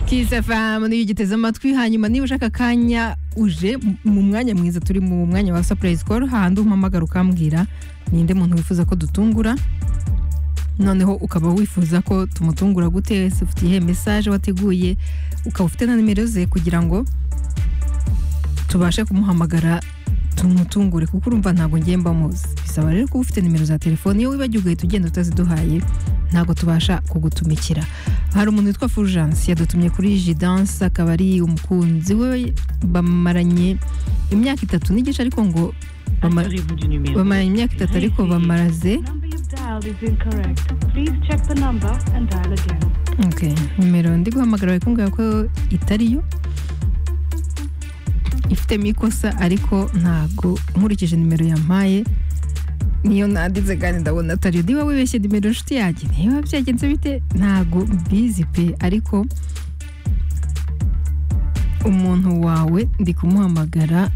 Kiss FM niyo ugiteze amatwi hanyuma niba ushaka akanya uje mu mwanya mwiza turi mu mwanya wa surprise call hahandi umpamagara ukambwira ninde muntu wifuza ko dutungura noneho ukaba wifuza ko tumutungura gute se ufite iyihe message wateguye ukaba ufite na nimero ze kugira ngo tubashe kumuhamagara tumutungure kuko urumva ntabwo ngiye muzi bisaba rero kuba ufite nimero za telefone iyo wibagiwe ugahita ugenda utaziduhaye ntabwo tubasha kugutumikira hari umuntu witwa Fulgence yadutumye kuri Jidanse akaba ari umukunzi we bamaranye imyaka itatu n'igice ariko ngo bama- Assurez-vous du numéro. bamaranye imyaka itatu ariko bamaraze number you've dialed is incorrect. Please check the number and dial again. Okay. nimero ndi guhamagara bari kumbwira ko itari yo ifitemo ikosa ariko ntabwo nkurikije nimero yampaye niyo nanditse kandi ndabona atari yo niba wibeshye nimero inshuti yanjye niba byagenze bite ntabwo mbizi pe ariko umuntu wawe ndi kumuhamagara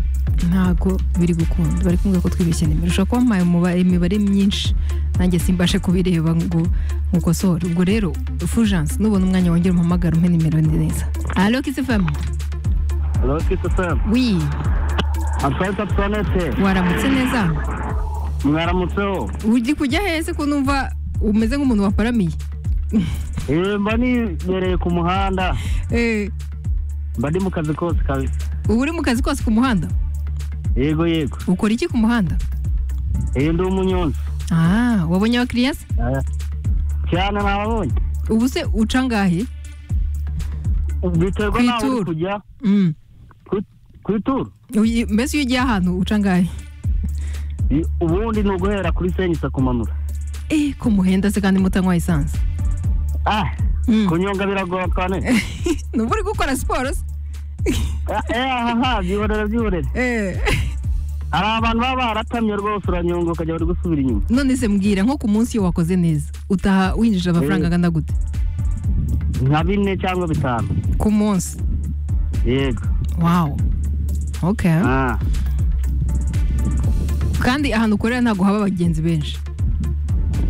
ntabwo biri gukunda bari kumbwira ko twibeshye nimero ushobora kuba wampaye umubare- imibare myinshi nanjye simbashe kubireba ngo nkukosore ubwo rero fujanse nubona umwanya wongera umuhamagara umpe nimero neza alo kisifamu Hello, Kiss FM. wi Amfata Planete. waramutse neza Mwaramutseho. uri kujya hese ko numva umeze nk'umuntu waparamiye Eh, mba nibereye ku muhanda. Eh, Mba ndi mu kazi kose kabisa. uba uri mu kazi kose ku muhanda Yego yego. ukora iki ku muhanda Eh, ndi umunyonzi. Ah, wabonye abakiriya se Ah, Cyane nababonye. ubu se uca ngahe Biterwa n'aho uri Kwituru. kujya. Mm. Ku- Ku ituru. Uyi- mbese iyo ugiye ahantu uca ngahe Eh, Ubundi ni uguhera kuri senyisa kumanura. eh ko muhenda se kandi mutanywa esanse Ah, Mm. kunyonga biragora cyane. nuba uri gukora siporo se Ah, Eh, aha, aha, byihorere byihorere. Eh, Hari abantu baba baratamye rwose uranyonga ukajya bari gusubira inyuma. none se mbwira nko ku munsi iyo wakoze neza utaha winjije amafaranga Eh. angana gute Nka bine cyangwa bitanu. ku munsi Yego. wawu okay Ah. kandi ahantu ukorera ntabwo haba abagenzi benshi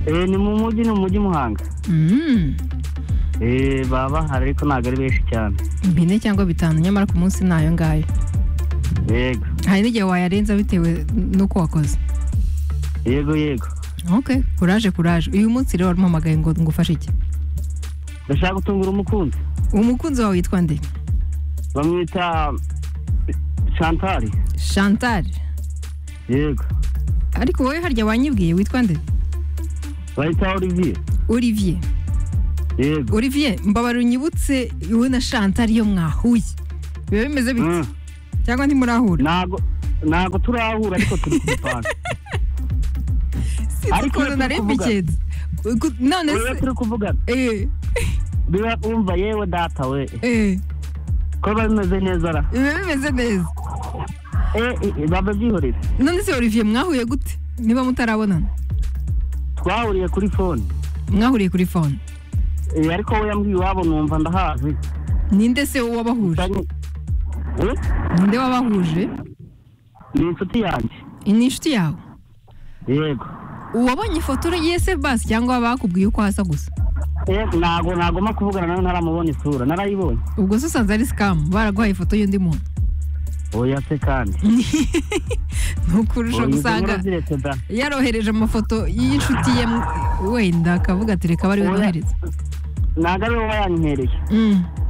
Eh, ni mu mujyi ni mu mujyi Muhanga. Mm. Eh, baba hari ariko ntabwo ari benshi cyane bine cyangwa bitanu nyamara ku munsi ni ayo ngayo yego hari n'igihe wayarenza bitewe n'uko wakoze yego yego okay kuraje kuraje uyu munsi rero warumuhamagaye ngo ngufashe iki ndashaka gutungura umukunzi umukunzi wawe witwa nde bamwita chantal chantal yego ariko wowe harya wanyibwiye witwa nde bayita olivier olivier yego olivier mbabara unyibutse wowe na chantal iyo mwahuye biba bimeze bite Mm. cyangwa ntimurahura ntabwo ntabwo turahura ariko turi ku mupaka sinzi Ariko ukuntu turi nareba kuvugana. ikintu Ku- none rero se turi kuvugana eh, biba wumva yewe data we eh, ko biba bimeze neza ra biba bimeze neza Eh, eh, baba byihorere none se olivier mwahuye gute niba mutarabonana twahuriye kuri fone mwahuriye kuri fone Eh, ariko we yambwiye iwabo numva ndahazi ninde se wabahuje Ndanye- Eh, ninde wabahuje ni inshuti yanjye ni inshuti yawe yego uwabonye ifoto ye se basi cyangwa bakubwiye uko hasa gusa Eh, ntago ntagomba kuvugana nawe ntaramubona isura narayibonye ubwo se usanze ari sikamu baraguhaye ifoto y'undi muntu oya se kandi ntukurusha Oya, izo gusanga nkuru ziretse da yarohereje amafoto y'inshuti ye mu- wenda akavuga ati reka bari Oya. bohereza ntago ari wowe wanyimpereye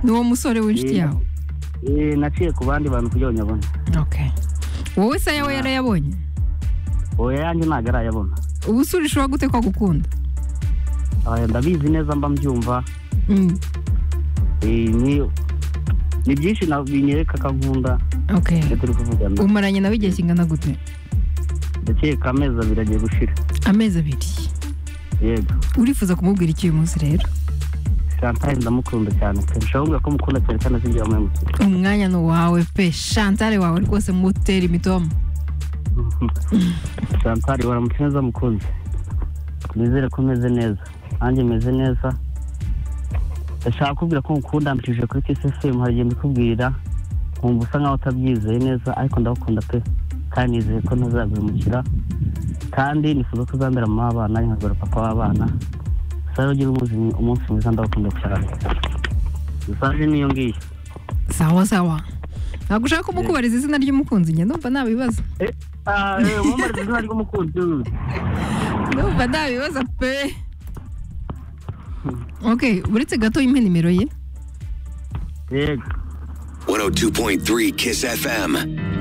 ni uwo musore w'inshuti Oya. yawe Eh, naciye ku bandi bantu kugira ngo nyabone Okay. wowe se yawe yarayabonye oya yanjye ntago arayabona ubu se urushaho gute ko agukunda Oya, ndabizi neza mba mbyumva Mm, Eh, ni ni byinshi na- binyereka ko ankunda okay. iyo turi kuvugana umaranye nawe igihe kingana gute ndakeka amezi abiri agiye gushira amezi abiri yego urifuza kumubwira iki uyu munsi rero chantal ndamukunda cyane pe nshobora kuvuga ko mukunda cyane kandi azinjira mu mutwe umwanya ni uwawe pe shantare wawe rwose mutera imitoma chantal waramutse neza mukunzi nizere ko umeze neza nanjye meze neza ndashaka kubwira ko mukunda mbicishije kuri kisesemu hari igihe mbikubwira nkumva usa nkaho utabyizeye neza ariko ndagukunda pe kandi nizeye ko ntazagurumukira kandi nifuza ko uzambera mama w'abana nkazabera papa w'abana sayo ugira umunsi umunsi mwiza ndagukunda cyane mesaje niyo ngiyo sawa sawa ntabwo ushaka kumukubariza izina ry'umukunzi njye ndumva nta bibazo Ah, eh, wambariza izina ry'umukunzi we. ndumva nta bibazo pe ok uretse gato impe nimero ye yego 102.3 Kiss FM.